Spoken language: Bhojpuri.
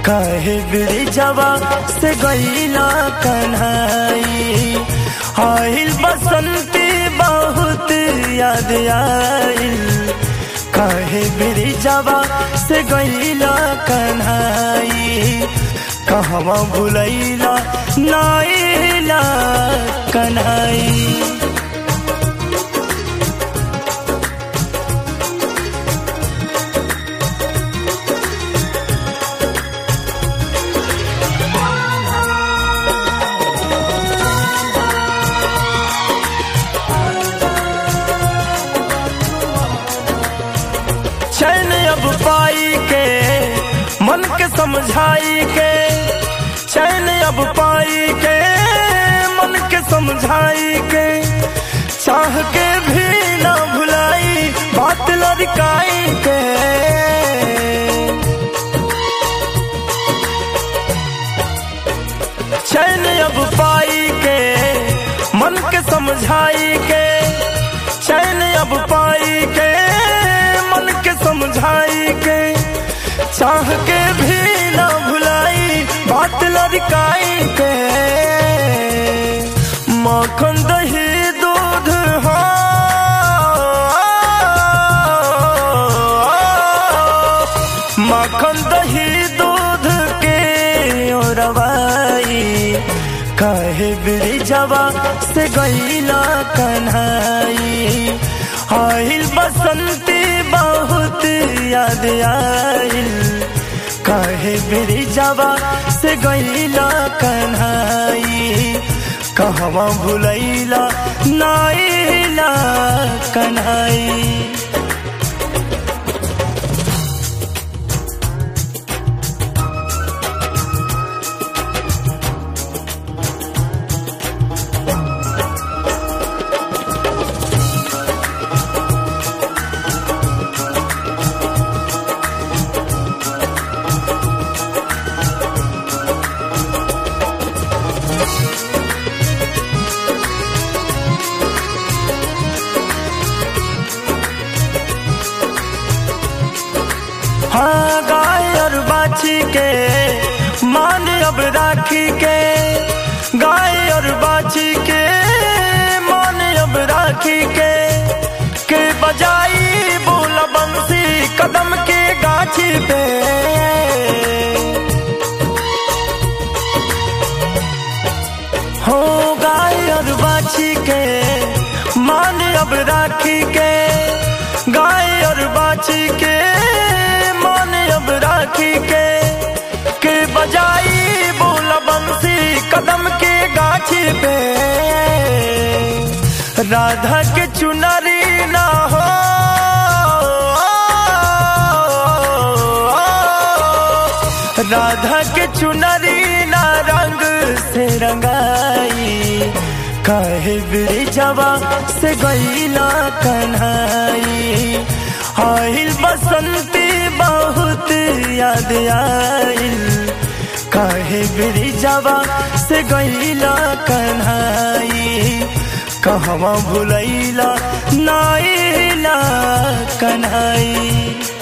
काहे ब्रिजवा से गईला कन्हाई आइल बसंती बहुत याद आइल काहे ब्रिजवा से गईला कन्हाई कहवा भुलैला नाइला कन्हाई चैन अब पाई के मन के समझाई के चैन अब पाई के मन के समझाई के चाह के भी ना भुलाई बात लड़काई के चैन अब पाई के मन के समझाई के चैन अब पाई के मन के समझाई के चाह के भी ना भुलाई बात लड़काई के माखन दही दूध हो माखन दही दूध के रवाई काहे ब्रिजवा से गईला कन्हाई आइल बसंती बहुत याद आइल काहे ब्रिजवा से गईला कन्हाई कहवा भुलैला नाइला कन्हाई हाँ गाय और बाछी के मान अब राखी के गाय और बाछी के मान अब राखी के के बजाई बोला बंसी कदम के गाछी पे हो गाय और बाछी के मान अब राखी के गाय और बाछी के मान अब राखी के के बजाई बोला बंसी कदम के गाछी पे राधा के चुनरी ना हो राधा के चुनरी ना रंग से रंगाई काहे ब्रिजवा से गईला कन्हाई आइल बसंती बहुत याद आइल काहे ब्रिजवा से गईला कन्हाई कहवा भुलैला नाइला कन्हाई